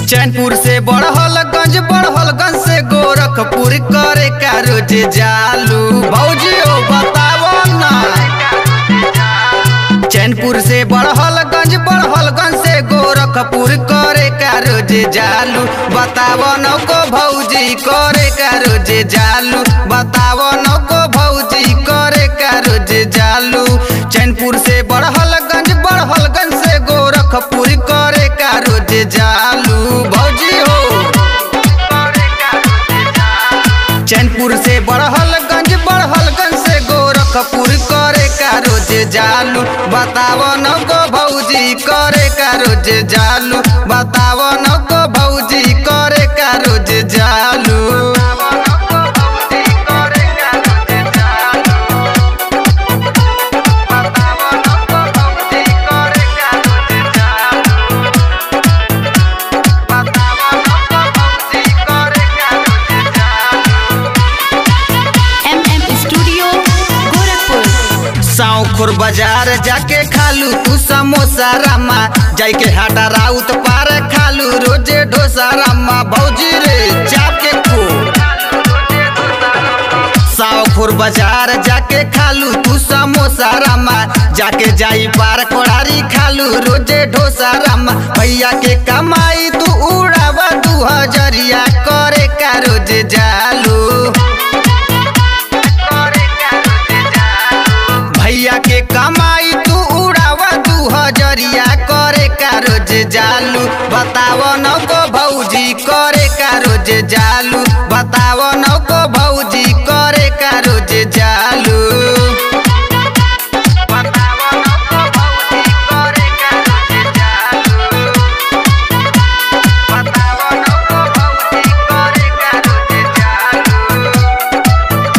चैनपुर से बड़हलगंज बड़हलगंज से गोरखपुर करे का रोज जालू भौजी ओ बतावो ना चैनपुर से बड़हलगंज बड़हलगंज से गोरखपुर करे का रोज जालू बतावो न को भौजी करे का रोज जालू बतावो न को भौजी करे का रोज जालू चैनपुर से बड़हलगंज बड़हलगंज से गोरखपुर करे का रोज जालू भौजी हो चैनपुर से बड़हलगंज बड़हलगंज से गोरखपुर करे का रोज जालू बतावो न को भौजी करे का रोज जालू बतावो न को भौजी करे का रोज जालू एम एम स्टूडियो गोरखपुर साउखुर बाजार जाके खालू तू समोसा रामा जाके हाटा राउत पार खालू रोजे डोसा रामा भौजी रे चाप के खो साउखुर बाजार जाके खालू तू समोसा रामा जाके जाई पार कोड़ारी खालू रोजे डोसा रामा भैया के कमाई तू उड़ावा दू हजरिया करे का रोज जालू भैया के कमाई तू उड़ावा तू हजरिया करे का रोज जालू बतावो न को भौजी करे का रोज जालू बतावो न को भौजी करे का रोज जालू बतावो न को भौजी करे का रोज जालू बतावो न को भौजी करे का रोज जालू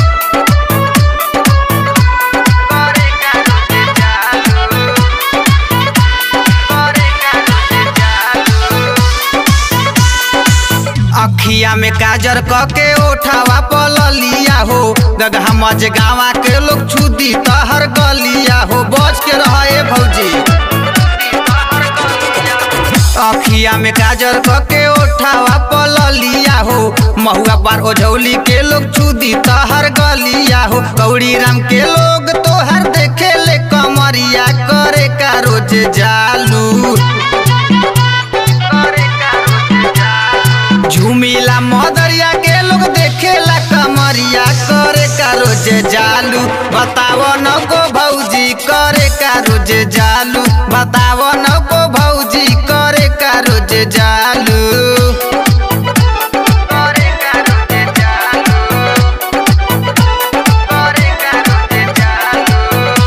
अखिया में काजर क के ओठावा पललिया हो गगहा मज गावा के लोग छुदी तहर गलिया हो बच के रहे भौजी अखिया में काजर क के ओठावा पललिया हो महुआ पर ओझौली के लोग छुदी तहर गलिया हो गौरी राम के लोग तोहर देखे ले कमरिया करे का रोज जालू झुमिला मदरिया के लोग देखेला कमरिया करे का रोज जालू बतावो न को भौजी करे का रोज जालू बतावो न को भौजी करे का रोज जालू करे का रोज जालू करे का रोज जालू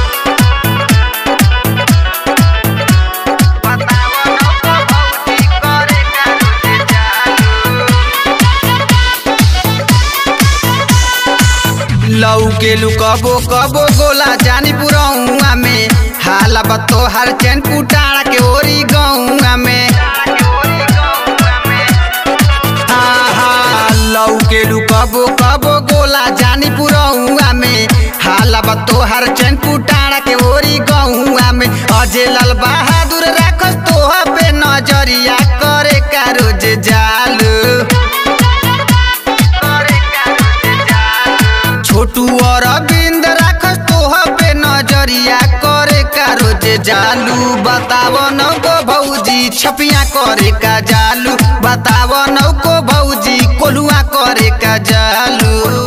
बतावो न को भौजी करे का रोज जालू लऊ के लू कबो कबो गोला जानी पुरौआ में हाला बतो हर चैन पुटाड़ा के ओरी गौआ में हाँ, हाँ, लऊ के लू कबो कबो गोला जानी पुरौआ में हाला बतो हर चैन पुटाड़ा के ओरी गौआ में अजय लाल बहादुर राखस तोह पे नजरिया करे का रोज जालू छोटू और अरविंद राखस तोह पे नजरिया करे का रोज जालू बतावो न को भौजी छपिया करे का जालू बतावो न को भौजी कोलुआ करे का जालू